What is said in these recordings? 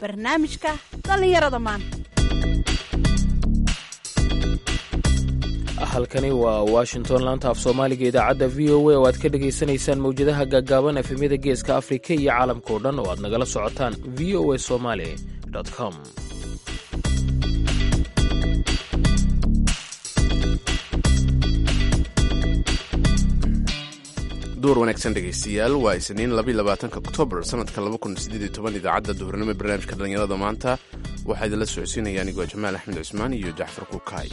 barnaamijka dhallinyarada maanta halkani waa washington laanta af soomaaliga idaacadda v o a oo aad ka dhagaysanaysaan mawjadaha gaagaaban efemyada geeska afrika iyo caalamka oo dhan oo aad nagala socotaan v o a somaly com duur wanaagsan dhegaystayaal waa isniin labaatanka oktoobar sanadka idaacadda duhurnimo ee barnaamijka dhallinyarada maanta waxaa idinla socodsiinaya anigoo jamaal axmed cusmaan iyo jacfar kukaay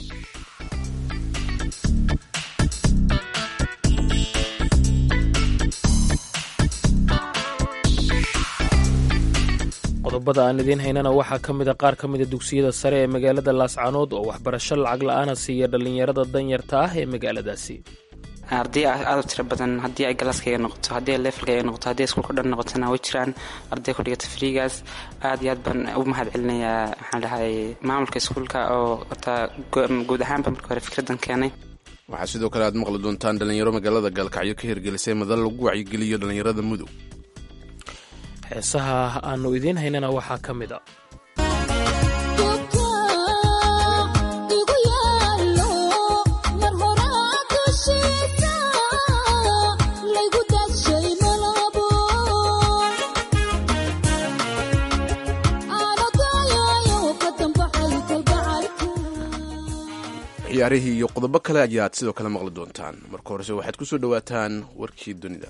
qodobada aan idiin haynana waxaa ka mida qaar ka mida dugsiyada sare ee magaalada laascaanood oo waxbarasho lacag la-aana siiya dhallinyarada danyarta ah ee magaaladaasi arday aad u tiro badan haddii ay galaaskayga noqoto haddii ay leefalkayga noqoto haddii iskuulka dhan noqotona way jiraan arday ku dhigata friigaas aad iyo aad baan ugu mahad celinayaa maxaan dhahay maamulka iskuulka oo horta guud ahaanba marka hore fikradan keenay waxaa sidoo kale aad maqli doontaan dhallinyaro magaalada gaalkacyo ka hirgelisay madal lagu wacyigeliyo dhallinyarada mudug heesaha aanu idiin haynana waxaa ka mid a ciyaarihii iyo qodobo kale ayaad sidoo kale maqli doontaan marka horese waxaad ku soo dhowaataan warkii dunida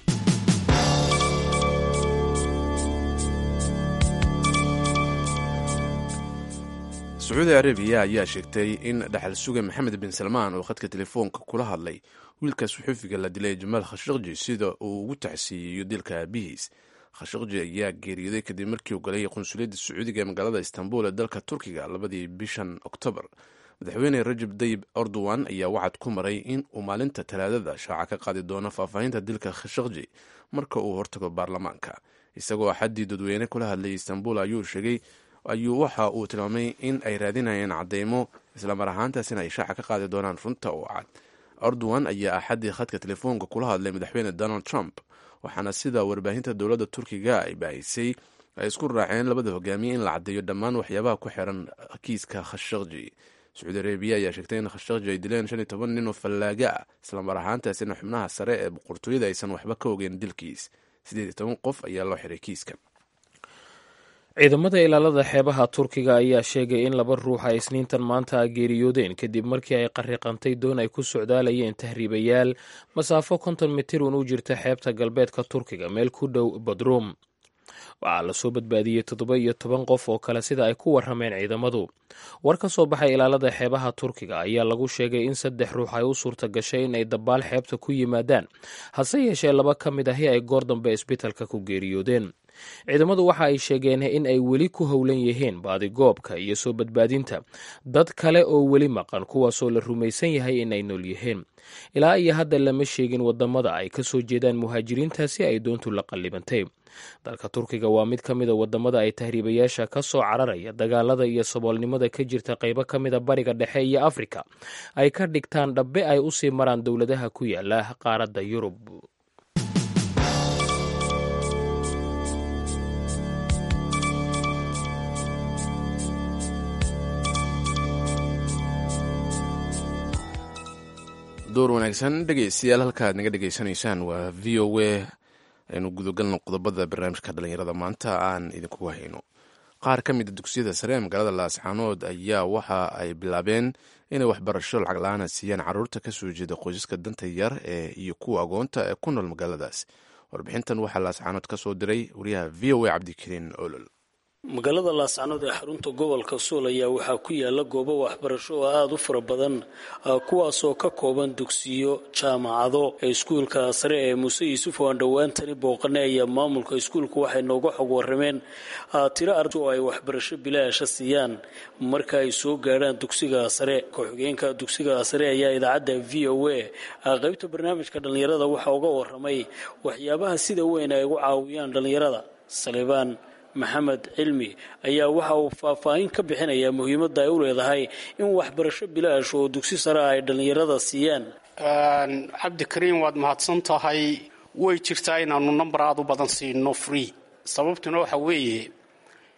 sacuudi arabiya ayaa sheegtay in dhaxal suga maxamed bin salmaan oo khadka telefoonka kula hadlay wiilka suxuufiga la dilay jamaal khashaqji sida uu ugu tacsiiyeyo dilka aabihiis khashaqji ayaa geeriyooday kadib markii uu galay qunsuliyadda sacuudiga ee magaalada istanbul ee dalka turkiga labadii bishan oktoobar madaxweyne rajab dayib erdogan ayaa wacad ku maray in uu maalinta talaadada shaaca ka qaadi doono faahfaahinta dilka khashaqji marka uu hortago baarlamaanka isagoo axaddii dadweyne kula hadlayay istanbul ayuu sheegay ayuu waxa uu tilmaamay in ay raadinayeen cadeymo islamar ahaantaasina ay shaaca ka qaadi doonaan runta oo cad erdogan ayaa axaddii khadka telefoonka kula hadlay madaxweyne donald trump waxaana sida warbaahinta dowladda turkiga ay baahisay ay isku raaceen labada hogaamiye in la caddeeyo dhammaan waxyaabaha ku xiran kiiska khashaqji sacuudi arabiya ayaa sheegtay in khashaqji ay dileen shan iyo toban nin oo fallaaga ah islamar ahaantaasina xubnaha sare ee boqortooyada aysan waxba ka ogeyn dilkiis siddeed iyo toban qof ayaa loo xiray kiiska ciidamada ilaalada xeebaha turkiga ayaa sheegay in laba ruux ay isniintan maanta geeriyoodeen kadib markii ay qariiqantay doon ay ku socdaalayeen tahriibayaal masaafo konton mitir un u jirta xeebta galbeedka turkiga meel ku dhow badruum waxaa lasoo badbaadiyey toddoba iyo toban qof oo kale sida ay ku warrameen ciidamadu war ka soo baxay ilaalada xeebaha turkiga ayaa lagu sheegay in saddex ruux ay u suurta gashay in ay dabaal xeebta ku yimaadaan hase yeeshee laba ka mid ahi ay goor dambe isbitalka ku geeriyoodeen ciidamadu waxa ay sheegeen in ay weli ku howlan yihiin baadigoobka iyo soo badbaadinta dad kale oo weli maqan kuwaasoo la rumaysan yahay in ay nool yihiin ilaa iyo hadda lama sheegin wadamada ay ka soo jeedaan muhaajiriintaasi ay doontu la qallibantay dalka turkiga waa mid ka mida wadamada ay tahriibayaasha ka soo cararaya dagaalada iyo saboolnimada ka jirta qaybo ka mida bariga dhexe iyo afrika ay ka dhigtaan dhabbe ay usii maraan dowladaha ku yaala qaaradda yurub door wanaagsan dhegeystayaal halkaaad naga dhegeysanaysaan waa v o a aynu gudagalno qodobada barnaamijka dhallinyarada maanta aan idinkugu hayno qaar ka mida dugsiyada sare ee magaalada laascaanood ayaa waxa ay bilaabeen inay waxbarasho lacag la-aana siiyaan caruurta kasoo jeeda qoysaska danta yar ee iyo kuwa agoonta ee ku nool magaaladaas warbixintan waxaa laascaanood ka soo diray wariyaha v o a cabdikariin olol magaalada laascanood ee xarunta gobolka suul ayaa waxaa ku yaala goobo waxbarasho oo aada u fara badan kuwaasoo ka kooban dugsiyo jaamacado iskuulka sare ee muuse yuusuf oo aan dhowaantani booqanay ayaa maamulka iskuulka waxay nooga xog warameen tiro arday oo ay waxbarasho bilaasha siiyaan marka ay soo gaadhaan dugsiga sare ku-xigeenka dugsiga sare ayaa idaacadda v o a qaybta barnaamijka dhallinyarada waxaa uga waramay waxyaabaha sida weyn ay ugu caawiyaan dhallinyarada salibaan maxamed cilmi ayaa waxa uu faahfaahin ka bixinayaa muhiimadda ay u leedahay in waxbarasho bilaash oo dugsi sare ay dhallinyarada siiyaan cabdikariim waad mahadsan tahay way jirtaa inaanu namber aada u badan siino free sababtuna waxa weeye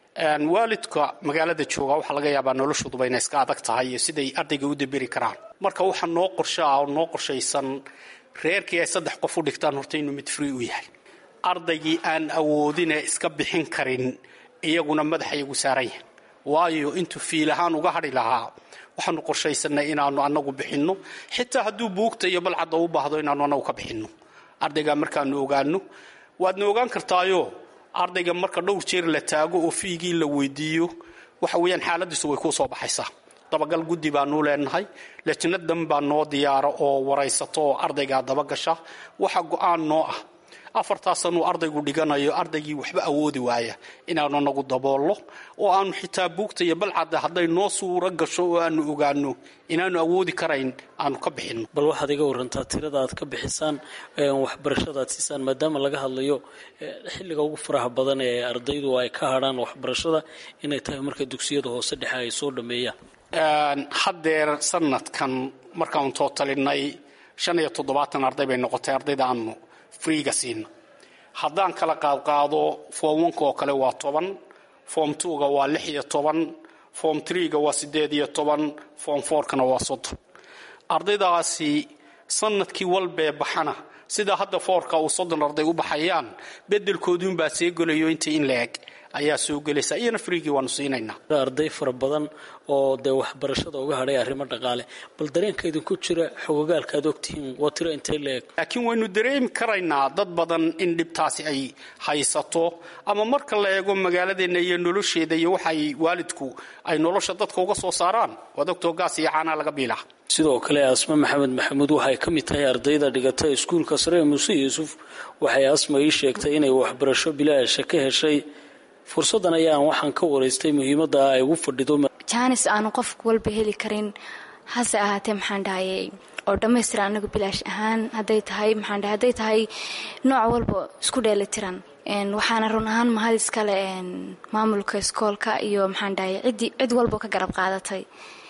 waalidka magaalada jooga waxaa laga yaabaa noloshooduba inay iska adag tahay iyo siday ardayga u daberi karaan marka waxaa noo qorsho ah oo noo qorshaysan reerkii ay saddex qof u dhigtaan horta inuu mid free u yahay ardaygii aan awoodin ee iska bixin karin iyaguna madaxa iyagu saaran yahay waayo intuu fiil ahaan uga hadhi lahaa waxaanu qorshaysanay inaanu anagu bixinno xitaa hadduu buugta iyo balcadda u baahdo inaanu anagu ka bixinno ardaygaa markaanu ogaano waadna ogaan kartaayo ardayga marka dhowr jeer la taago oo fiigii la weydiiyo waxa weeyaan xaaladiisu way kuu soo baxaysaa dabagal guddi baanu leenahay lajnadan baa noo diyaara oo waraysato oo ardaygaa dabagasha waxa go-aan noo ah afartaasanuu ardaygu dhiganayo ardaygii waxba awoodi waaya inaanu anagu daboollo oo aanu xitaa buugta iyo balcadda hadday noo suuro gasho oo aanu ogaano inaanu awoodi karayn aanu ka bixinno bal waxaad iga warantaa tirada aad ka bixisaan waxbarashada aad siisaan maadaama laga hadlayo xilliga ugu faraha badan ee ardaydu ay ka hadhaan waxbarashada inay tahay marka dugsiyada hoose dhexe ay soo dhammeeyaan haddeer sanadkan markaanu tootalinay shan iyo toddobaatan arday bay noqotay ardayda aanu freega siina haddaan kala qaadqaado form onka oo kale waa toban form twoga waa lix iyo toban form threega waa siddeed iyo toban form fourkana waa soddon ardaydaasi sanadkii walbee baxana sidaa hadda foorka uu soddon arday u baxayaan bedelkoodiunbaa see gelayo intii in la eg ayaa soo gelaysa iyana friigii waanu siinaynaa arday fara badan oo dee waxbarashada uga hadhay arrimo dhaqaale bal dareenka idinku jira xogogaalka aad ogtihiin waa tiro intay la eg laakiin waynu dareemi karaynaa dad badan in dhibtaasi ay haysato ama marka la eego magaaladeenna iyo nolosheeda iyo waxay waalidku ay nolosha dadka uga soo saaraan waa doctor gaas iyo caanaa laga biilaa sidoo kale asma maxamed maxamuud waxay ka mid tahay ardayda dhigata iskuulka sare ee muuse yuusuf waxay asma ii sheegtay inay waxbarasho bilaasha ka heshay fursaddan ayaan waxaan ka waraystay muhiimadda ay ugu fadhido jaanis aanu qofka walba heli karin hase ahaatee maxaan dhahayay oo dhammaystiran anagu bilaash ahaan haday tahay maxaan dhahay hadday tahay nooc walba isku dheelitiran waxaana run ahaan mahad iskale maamulka iskoolka iyo maxaan dhahay ciddii cid walba ka garab qaadatay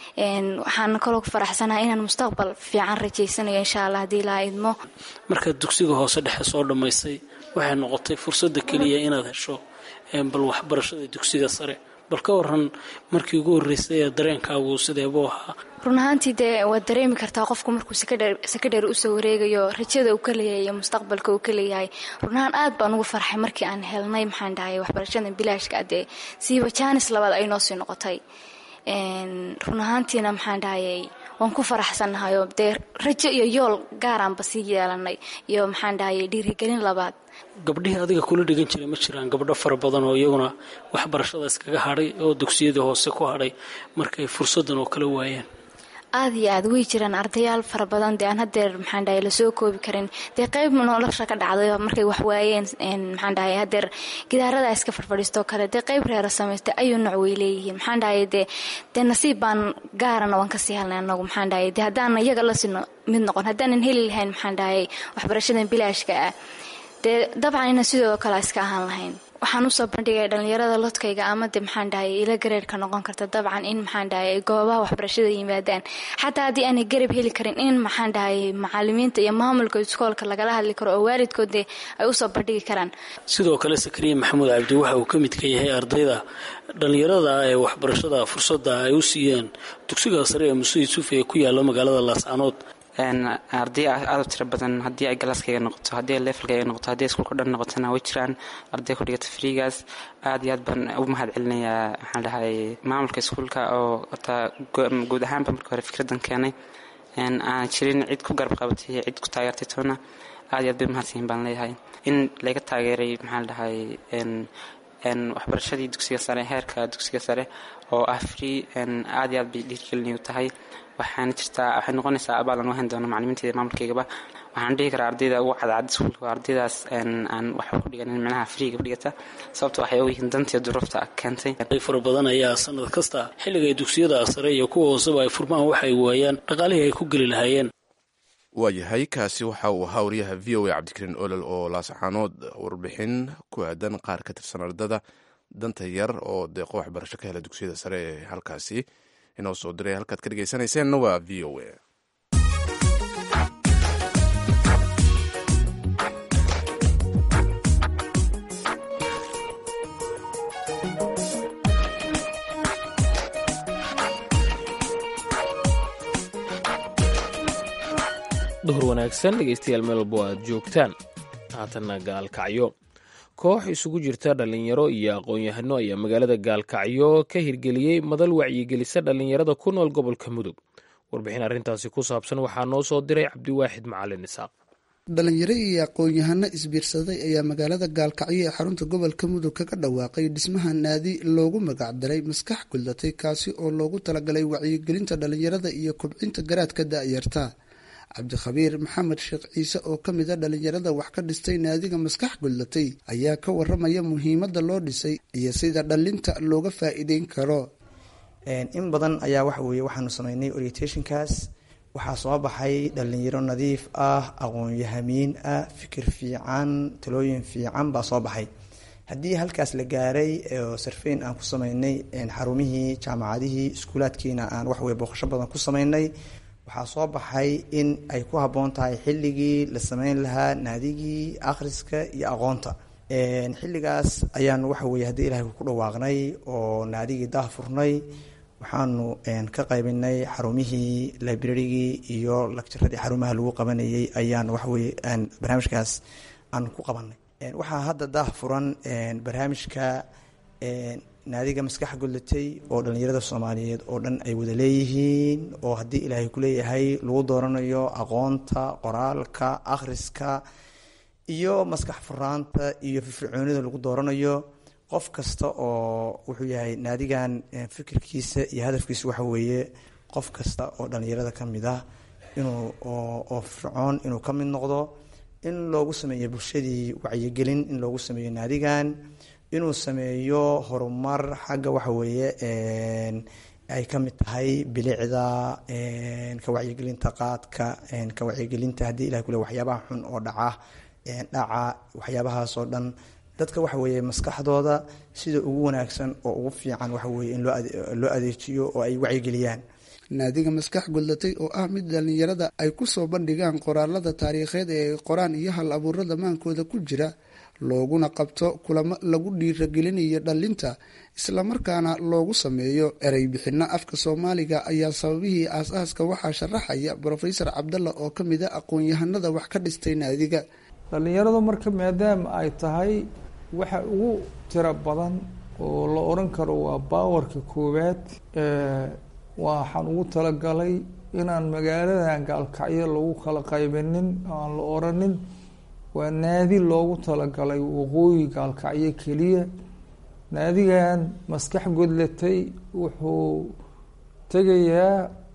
waxaan kaloo ku faraxsanahay inaan mustaqbal fiican rajaysanayo insha allah haddii ilaa idmo markaad dugsiga hoose dhexe soo dhammaysay waxay noqotay fursadda keliya inaad hesho bal waxbarashada dugsiga sare bal ka waran markii ugu horreysay ee dareenkaagu sideebuu ahaa run ahaantii dee waad dareemi kartaa qofku markuu sakadheer usoo wareegayo rajada uu ka leeyahay iyo mustaqbalka uu ka leeyahay run ahaan aad baan ugu farxay markii aan helnay maxaan dhahay waxbarashada bilaashka dee siiba jaanis labaad ay noo sii noqotay run ahaantiina maxaan dhahayay waan ku faraxsannahayo dee rajo iyo yool gaaraanba sii yeelanay iyo maxaan dhahayay dhiirigelin labaad gabdhihii adiga kula dhigan jiray ma jiraan gabdho fara badan oo iyaguna waxbarashada iskaga hadhay oo dugsiyadii hoose ku hadhay markay fursaddan oo kala waayeen aada iyo aad way jiraan ardayaal fara badan dee aan hadeer maxaan dhahay lasoo koobi karin dee qeyb nolosha ka dhacday markay wax waayeen maxaan dhahay hadeer gidaarada iska fadfadhiistoo kale dee qeyb reera samaystay ayuu nooc way leeyihiin maxaan dhahay dee dee nasiib baan gaarana waan kasii helnay anagu maxaan dhahay dee haddaan iyaga lasii mid noqon haddaanan heli lahayn maxaan dhahay waxbarashadan bilaashka ah dee dabcan ina sidoo kale iska ahaan lahayn waxaan usoo bandhigay dhalinyarada lodkayga ama de maxaan dhahay ila gareerka noqon karta dabcan in maxaan dhahay goobaha waxbarashada yimaadaan xataa haddii aanay garab heli karin in maxaan dhahay macalimiinta iyo maamulka iskoolka lagala hadli karo oo waalidkood de ay usoo bandhigi karaan sidoo kale sakariya maxamuud cabdi waxa uu ka mid ka yahay ardayda dhalinyarada ee waxbarashada fursadda ay u siiyeen dugsiga sare ee muse yuusuf ee ku yaala magaalada laascanood arday aad u tiro badan haddii ay galaaskayga noqoto haddii ay leefalkayga noqoto haddii iskuulka dhan noqotona way jiraan arday ku dhigata friigaas aad iyo aad baan u mahad celinayaa maxaan dhahay maamulka iskuulka oo hortaa guud ahaanba marka hore fikraddan keenay aan jirin cid ku garab qabatay cid ku taageertay toona aad iyo aad bay mahadsiin baan leeyahay in laga taageeray maxaan dhahay waxbarashadii dugsiga sare heerka dugsiga sare oo ah free aad iyo aad bay dhiirgelinayu tahay waxaana jirtaa waxay noqonaysaa abaal aan u hayn doono macalimiinteeda maamulkaygaba waxaan dhihi karaa ardayda ugu cadcad iskuulka waa ardaydaas aan waxba ku dhiganin micnaha friiga ku dhigata sababto waxay ogyihiin dantiyo duruufta keentay arday fara badan ayaa sanad kasta xilliga ay dugsiyada sare iyo kuwa hooseba ay furmaan waxay waayaan dhaqaalihii ay ku geli lahaayeen waayahay kaasi waxa uu ahaa wariyaha v o a cabdikariin olol oo laasaxaanood warbixin ku aadan qaar ka tirsan ardada danta yar oo deeqo waxbarasho ka hela dugsiyada sare ee halkaasi inoo soo diray halkaad ka dhegeysanayseena waa v o a duhur wanaagsan dhegeystayaal meel walbo aad joogtaan haatanna gaalkacyo koox isugu jirta dhallinyaro iyo aqoon-yahano ayaa magaalada gaalkacyo ka hirgeliyey madal wacyigelisa dhallinyarada ku nool gobolka mudug warbixin arrintaasi ku saabsan waxaa noo soo diray cabdiwaaxid macalin isaaq dhalinyaro iyo aqoon-yahano isbiirsaday ayaa magaalada gaalkacyo ee xarunta gobolka mudug kaga dhawaaqay dhismaha naadi loogu magacdaray maskax guldatay kaasi oo loogu talagalay wacyigelinta dhalinyarada iyo kobcinta garaadka da-yarta cabdikhabiir maxamed sheekh ciise oo ka mid a dhalinyarada wax ka dhistay naadiga maskax guldatay ayaa ka waramaya muhiimadda loo dhisay iyo sida dhalinta looga faa-iideyn karo in badan ayaa waxa weeye waxaanu sameynay orientationkaas waxaa soo baxay dhalinyaro nadiif ah aqoon-yahamiin ah fikir fiican talooyin fiican baa soo baxay haddii halkaas la gaaray oo sarfeyn aan ku sameynay xarumihii jaamacadihii iskuulaadkiina aan waxweye booqasho badan ku sameynay waxaa soo baxay in ay ku habboon tahay xilligii la sameyn lahaa naadigii akhriska iyo aqoonta xilligaas ayaanu waxa weye haddii ilahay ku dhawaaqnay oo naadigii daah furnay waxaanu ka qaybinay xarumihii librarygii iyo lagjaradii xarumaha lagu qabanayay ayaan waxaweye barnaamijkaas aan ku qabanay waxaa hadda daah furan barnaamijka naadiga maskax gudlatay oo dhalinyarada soomaaliyeed oo dhan ay wada leeyihiin oo haddii ilaahay kuleeyahay lagu dooranayo aqoonta qoraalka akhriska iyo maskax furaanta iyo firfircoonida lagu dooranayo qof kasta oo wuxuu yahay naadigan fikirkiisa iyo hadafkiisa waxa weeye qof kasta oo dhalinyarada ka mid ah inuu oo fircoon inuu ka mid noqdo in loogu sameeyo bulshadii wacyigelin in loogu sameeyo naadigan inuu sameeyo horumar xagga waxa weeye ay ka mid tahay bilicda ka wacyigelinta qaadka ka wacyigelinta haddii ilahay kule waxyaabaha xun oo dhaca dhaca waxyaabahaasoo dhan dadka waxa weeye maskaxdooda sida ugu wanaagsan oo ugu fiican waxa weye in loo adeejiyo oo ay wacyigeliyaan naadiga maskax guldatay oo ah mid dhalinyarada ay kusoo bandhigaan qoraalada taariikheed ee ay qoraan iyo hal abuurada maankooda ku jira looguna qabto kulamo lagu dhiiragelinayo dhalinta islamarkaana loogu sameeyo erey bixino afka soomaaliga ayaa sababihii aas-aaska waxaa sharaxaya brofesor cabdalla oo ka mid a aqoon-yahanada wax ka dhistay naadiga dhalinyaradu marka maadaama ay tahay waxa ugu tiro badan oo la oran karo waa baawarka koowaad waxaan ugu talagalay inaan magaaladan gaalkacyo lagu kala qaybinin aan la oranin waa naadi loogu talagalay waqooyi gaalkacyo keliya naadigan maskax godlatay wuxuu tegayaa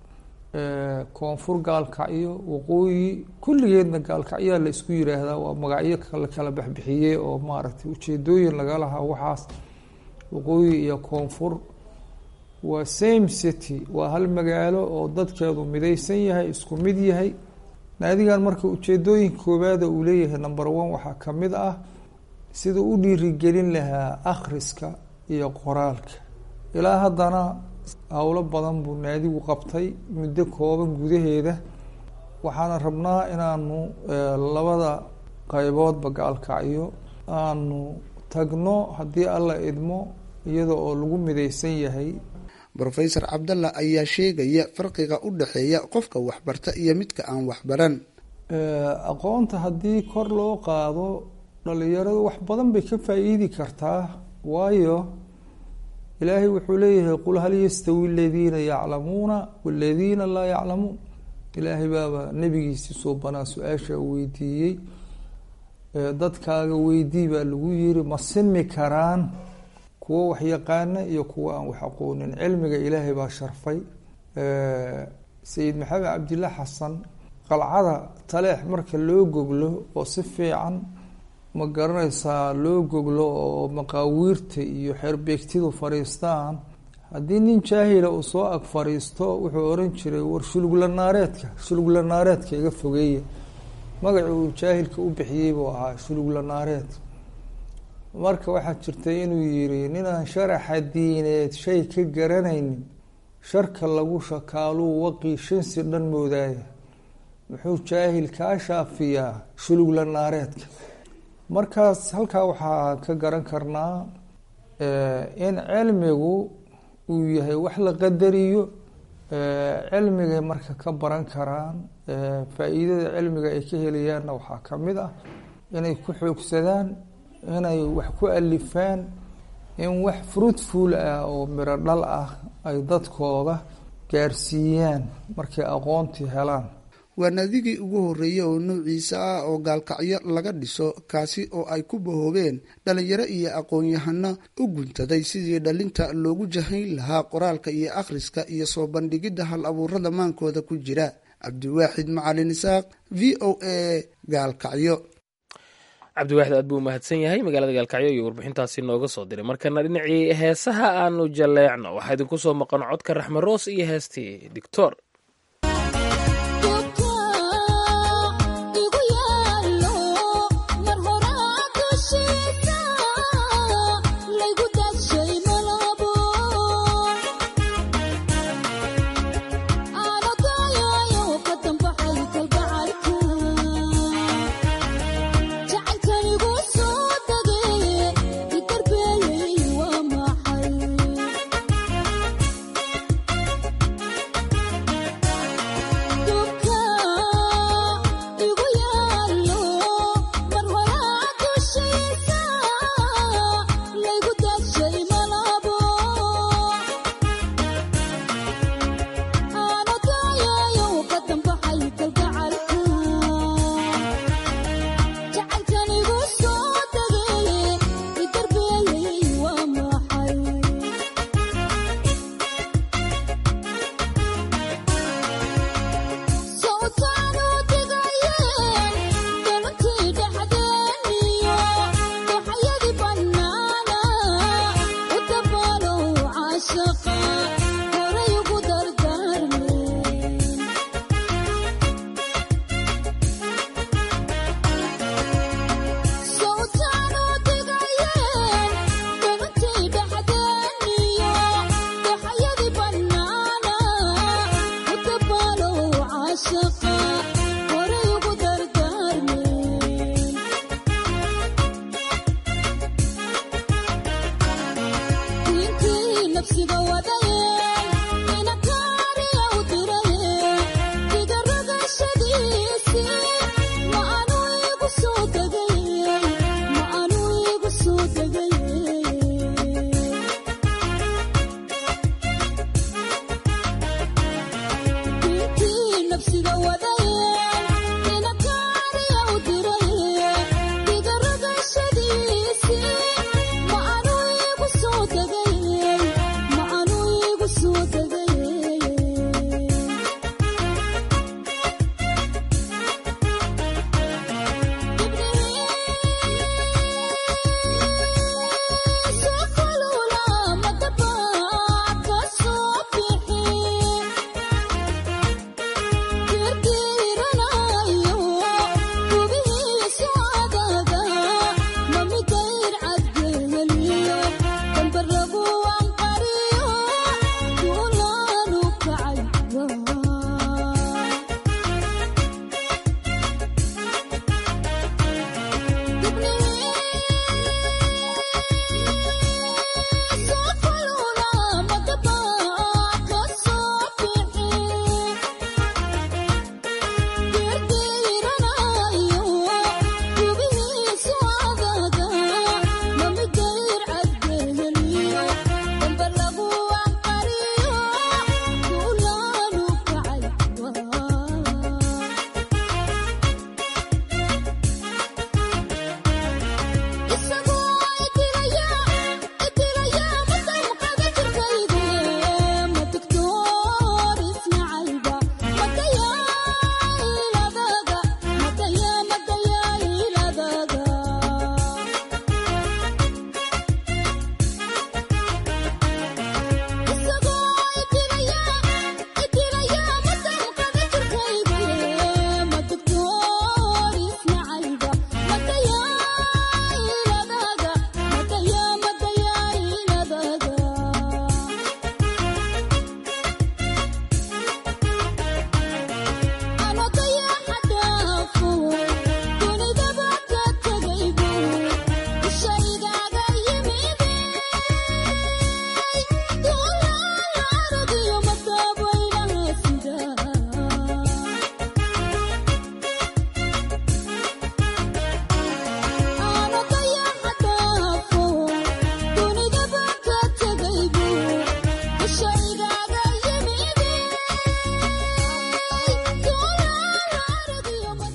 koonfur gaalkacyo waqooyi kulligeedna gaalkacyaa la isku yiraahdaa waa magacyo la kala baxbixiyey oo maaragtay ujeedooyin laga lahaa waxaas waqooyi iyo koonfur waa same city waa hal magaalo oo dadkeedu midaysan yahay isku mid yahay naadigan marka ujeedooyinka koowaada uu leeyahay number one waxaa ka mid ah sida u dhiirigelin lahaa akhriska iyo qoraalka ilaa haddana howlo badan buu naadigu qabtay muddo kooban gudaheeda waxaana rabnaa inaanu labada qayboodba gaalkacyo aanu tagno haddii alla idmo iyada oo lagu midaysan yahay brofesor cabdalla ayaa sheegaya farqiga u dhexeeya qofka waxbarta iyo midka aan waxbaran aqoonta haddii kor loo qaado dhalinyaradu wax badan bay ka faa-iidi kartaa waayo ilaahay wuxuu leeyahay qul hal yastawi aladiina yaclamuuna waladiina laa yaclamuun ilaahay baaba nebigiisii soo banaa su-aasha weydiiyey dadkaaga weydii baa lagu yiri ma simi karaan kuwo wax yaqaana iyo kuwo aan wax aqoonin cilmiga ilaahay baa sharfay sayid maxamed cabdillah xasan qalcada taleex marka loo goglo oo si fiican ma garanaysaa loo goglo oo maqaawiirta iyo xerbeegtidu fadhiistaan haddii nin jaahila uu soo ag fadhiisto wuxuu oran jiray war shulugla naareedka shulugla naareedka iga fogeeya magaci uu jaahilka u bixiyey buu ahaa shulugla naareed marka waxaa jirtay inuu yiri ninaan sharaxa diineed shay ka garanaynin sharka lagu shakaaluu waqii shansi dhan moodaaya muxuu jaahil kaa shaafiyaa shulugla naareedka markaas halkaa waxaa ka garan karnaa in cilmigu uu yahay wax la qadariyo cilmigay marka ka baran karaan faa-iidada cilmiga ay ka helayaanna waxaa ka mid ah inay ku xoogsadaan inay wax ku alifaan in wax fruitful ah oo miro dhal ah ay dadkooda gaarsiiyaan markay aqoontii helaan waa naadigii ugu horreeyey oo nuuciisa ah oo gaalkacyo laga dhiso kaasi oo ay ku bahoobeen dhalinyaro iyo aqoon-yahano u guntaday sidii dhalinta loogu jahayn lahaa qoraalka iyo akhriska iyo soo bandhigidda hal abuurada maankooda ku jira cabdiwaaxid macalin isaaq v o a gaalkacyo cabdiwaaxid aad buu umahadsan yahay magaalada gaalkacyo iyo warbixintaasi nooga soo diray markana dhinacii heesaha aanu jaleecno waxaa idinku soo maqan codka raxme roos iyo heestii dictor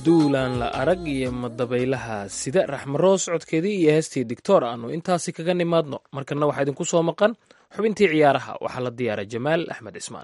duulaan la arag iyo madabaylaha sida raxmaroos codkeedii iyo heestii dictor aanu intaasi kaga nimaadno markana waxaa idinku soo maqan xubintii ciyaaraha waxaa la diyaara jamaal axmed cismaan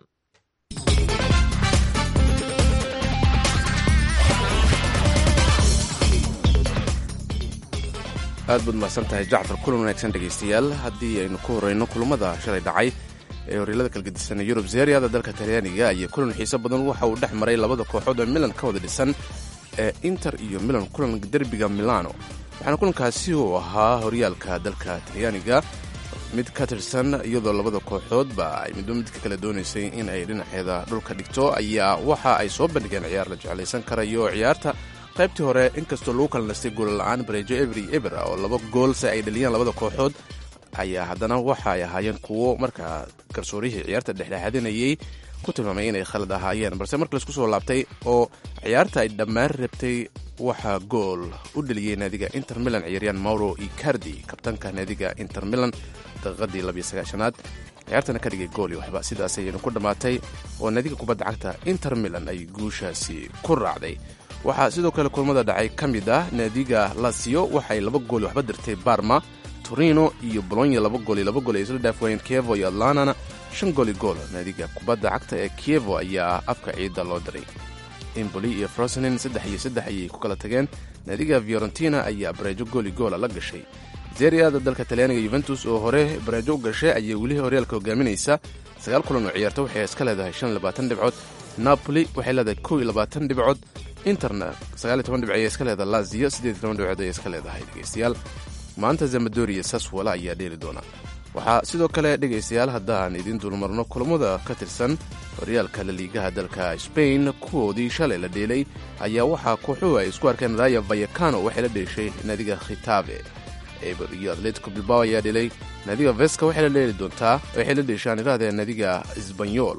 aad baad mahadsan tahay jacfar kulan wanaagsan dhegaystayaal haddii aynu ku horeyno kulammada shalay dhacay ee horyaalada kalgedisan ee yurub zeeriyada dalka talyaaniga iyo kulan xiiso badan waxa uu dhex maray labada kooxood oo milan ka wada dhisan ee inter iyo milan kulan derbiga milano waxaana kulankaasi uu ahaa horyaalka dalka talyaaniga mid ka tirsan iyadoo labada kooxoodba ay midba midka kale doonaysay in ay dhinaceeda dhulka dhigto ayaa waxa ay soo bandhigeen ciyaar la jeclaysan karayo ciyaarta qaybtii hore inkastoo lagu kala nastay goolla'aan bareejo every eber oo laba goolse ay dhaliyeen labada kooxood ayaa haddana waxa ay ahaayeen kuwo markaa garsoorihii ciyaarta dhexdhexaadinayay ku tilmaamay inay khalad ahaayeen balse marka laisku soo laabtay oo ciyaarta ay dhammaan rabtay waxaa gool u dheliyey naadiga inter milan ciyaaryahan mauro icardi kabtanka naadiga inter milan daqiiqadii labiysagaashanaad ciyaartana ka dhigay gool iyo waxba sidaas ayaynu ku dhammaatay oo naadiga kubadda cagta inter milan ay guushaasi ku raacday waxaa sidoo kale kulmada dhacay ka mid ah naadiga lasio waxay laba gool waxba dirtay barma torino iyo bolonya laba gool iyo laba gool ay isla dhaafwaayeen kievo iyo atlanana shan gooli gool naadiga kubadda cagta ee kievo ayaa afka ciidda loo diray imboli iyo frosenin saddex iyo saddex ayay ku kala tageen naadiga fiorentina ayaa bareejo gooli goola la gashay zeriada dalka talyaaniga yuventus oo hore bareejo u gashay ayay weli horyaalka hogaaminaysa sagaal kulan oo ciyaarta waxay iska leedahay shan iyo labaatan dhibcood napoli waxay leedahay kow iyo labaatan dhibcood interna sagaal iyo toban dhibc ayay iska leedahay lazio siddeed iyo toban dhibcood ayay iska leedahay dhegaystayaal maanta zamadoriya saswala ayaa dheeli doona waxaa sidoo kale dhegaystayaal haddaan idiin dulmarno kulamada ka tirsan horyaalka laliigaha dalka sbain kuwoodii shalay la dheelay ayaa waxaa kooxuhu ay isku arkeen raya vayakano waxay la dheeshay naadiga khitabe eber iyo atletico bilbao ayaa dhelay naadiga veska waxay la dheeli doontaa waxay la dheeshaan irahdee naadiga sbanyol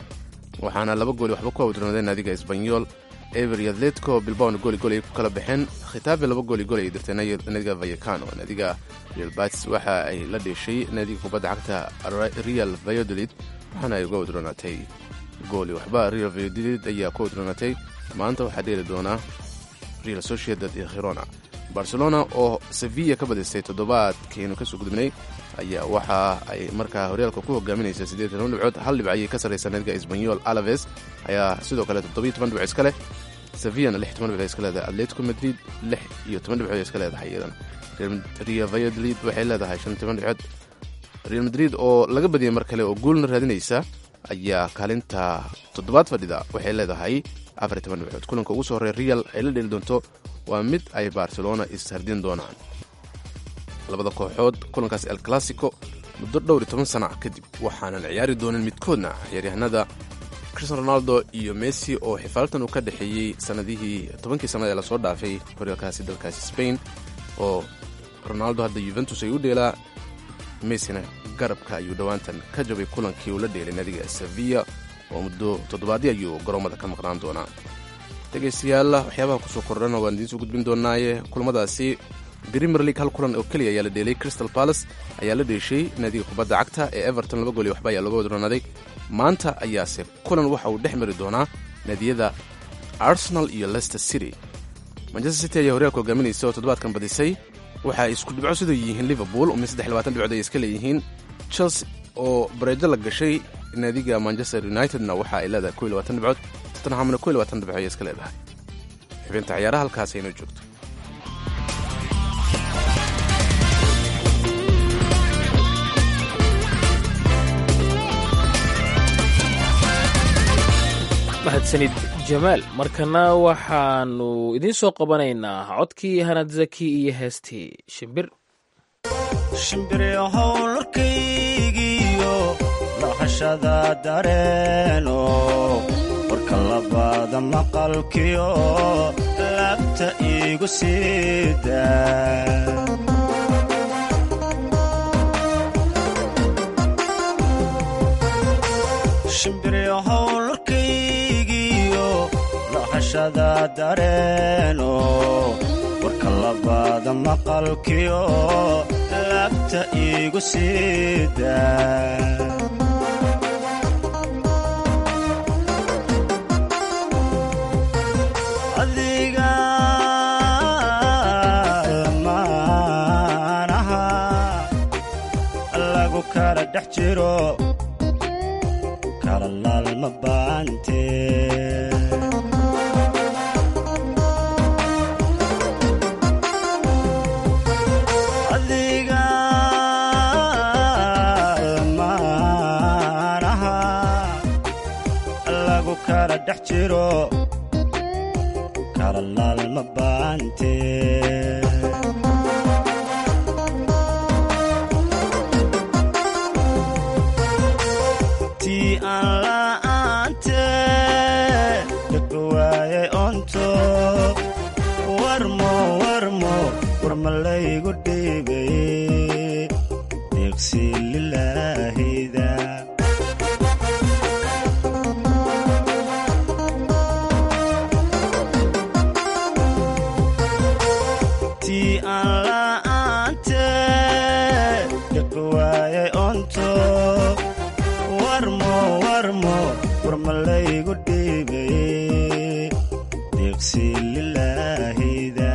waxaana laba gooli waxba ku awdroonadeen naadiga esbanyol eber iyo atletico bilbaona gooli gool ay ku kala baxeen khitaabe laba gooli gool ay dirtay naadiga vayakano naadiga real bats waxa ay la dheeshay naadiga kubadda cagta real vayodolid waxaana ay uga wadroonaatay gooli waxba real vayodolid ayaa ku wadroonaatay maanta waxaa dheeli doonaa real sociedad iyo khirona barcelona oo sevilla ka badisay toddobaadkeenu kasoo gudubnay ayaa waxa ay markaa horyaalka ku hogaaminaysa siddeed iyo toban dhibcood hal dhibc ayay ka sarraysaa naadiga esbanyol alaves ayaa sidoo kale toddobiyo toban dhibcood iska leh sevillana lix toban dhibcood iska leedahay atletico madrid lix iyo toban dhibcood iska leedahay iyadana real valladolid waxay leedahay shan toban dhibcood real madrid oo laga badiyay mar kale oo guulna raadinaysa ayaa kaalinta toddobaad fadhida waxay leedahay afar iyo toban dhibcood kulanka ugu soo horey real ay la dheli doonto waa mid ay barcelona ishardin doonaan labada kooxood kulankaas el classico muddo dhowr iyo toban sana kadib waxaanan ciyaari doonin midkoodna ciyaaryahanada cristian ronaldo iyo messi oo xifaaltan uu ka dhexeeyey sanadihii tobankii sanad ee lasoo dhaafay horyaalkaasi dalkaasi spain oo ronaldo hadda yuventus ay u dheelaa messina garabka ayuu dhowaantan ka jabay kulankii uu la dheelay naadiga sevilla oo muddo toddobaadii ayuu garoommada ka maqnaan doonaa dhegaystayaal waxyaabaha kusoo kordhana waan idiin soo gudbin doonaaye kulamadaasi premier league hal kulan oo keliya ayaa la dheelay crystal palace ayaa la dheeshay naadiga kubadda cagta ee everton laba gool iyo waxba ayaa looga wadroonaaday maanta ayaase kulan waxa uu dhex mari doonaa naadiyada arsenal iyo leicester city manchester city ayaa horyaalka hogaaminaysa oo toddobaadkan badisay waxa ay isku dhibco sidoo yihiin liverpool oo min saddex labaatan dhibcood ay iska leeyihiin chelsea oo bareejo la gashay naadiga manchester unitedna waxa ay leedahay kow iyo labaatan dhibcood tottenhamna kow iyo labaatan dhibcood ay iska leedahay xubinta ciyaaraha halkaas aynoo joogto mahadsanid jamaal markana waxaanu idiin soo qabanaynaa codkii hanad zaki iyo heestii shimbir shimbiryahow larkaygiyo dhaqashada dareeno warka labaada maqalkiyo laabta iigu siida shimbiryahow larkaygiyo dhaqashada dareeno warka labaada maqalkiyo laabta iigu siida adiga dhex jiro kala laalma baante adiga maanaha lagu kala dhex jiro kala laalma baante tii aan la'aante dadka waayay onto warmo warmo warma laygu dhiibay deeqsi lilaahida tii aan la'aante dadka waayay onto warmo warmo warma laygu dhiibay deeqsi lilaahida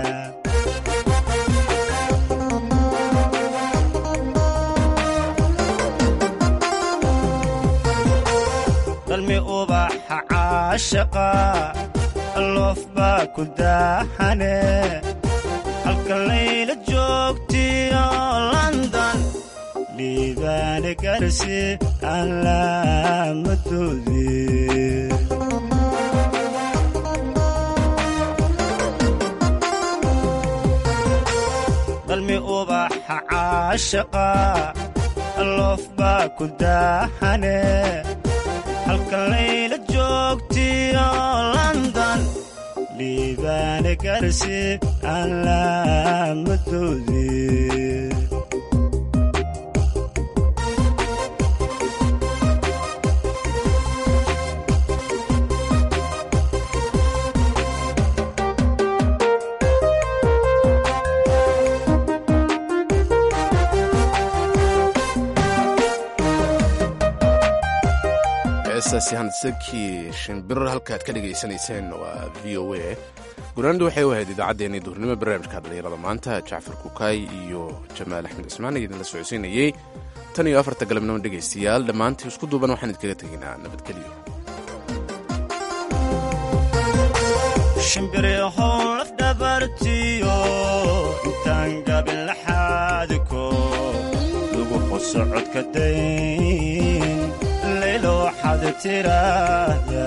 dalmi ubaxa caashaqa loof baa ku daaxane halka layla joogtiyo london dhiibaane garsi aan laamadoodii dalmi ubaxa caashaqa loof baa ku daaxane halka layla joogtiyo london dhiibaane garsi aan laamadoodii heestaasi handsakii shimbir halkaad ka dhegaysanayseen waa v o a gunaandu waxay u ahayd idaacaddeenii duurnimo barnaamijka dhallinyarada maanta jacfar kukaay iyo jamaal axmed cismaan ayaa idinla socodsiinayey tan iyo afarta galabnimo dhegaystayaal dhammaantii isku duuban waxaan idinkaga tegaynaa nabadgelyo shimbirihow laf dhabartiyo intaan gabin laxaadiko lagu xuso codka dayn laylo waxaad tiraahda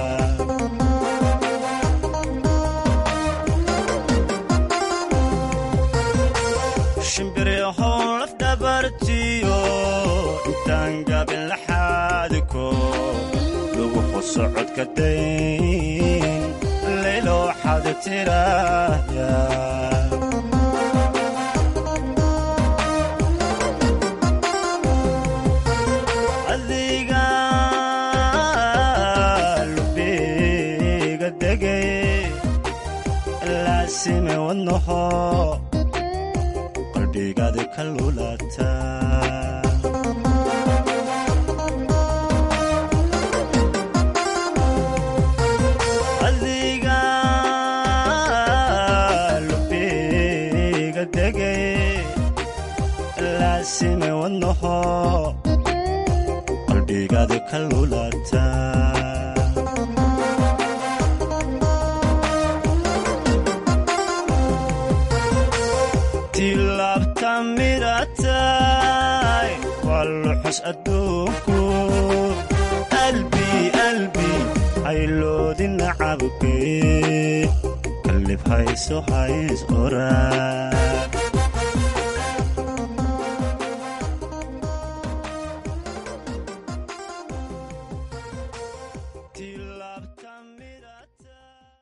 shimbirihow laf dhabartiyo intaan gabin laxaadiko lagu xuso codka dayn laylo waxaad tiraahda adiga lubiga degay laasime wadnaho qalbigaadi ka lulata adiga lubiga degay laasime wadnaho qalbigaadi ka lulata tilaabta midatay waa luxus adduunku albi albi hayloodi nacabke kalib hayso hays oraa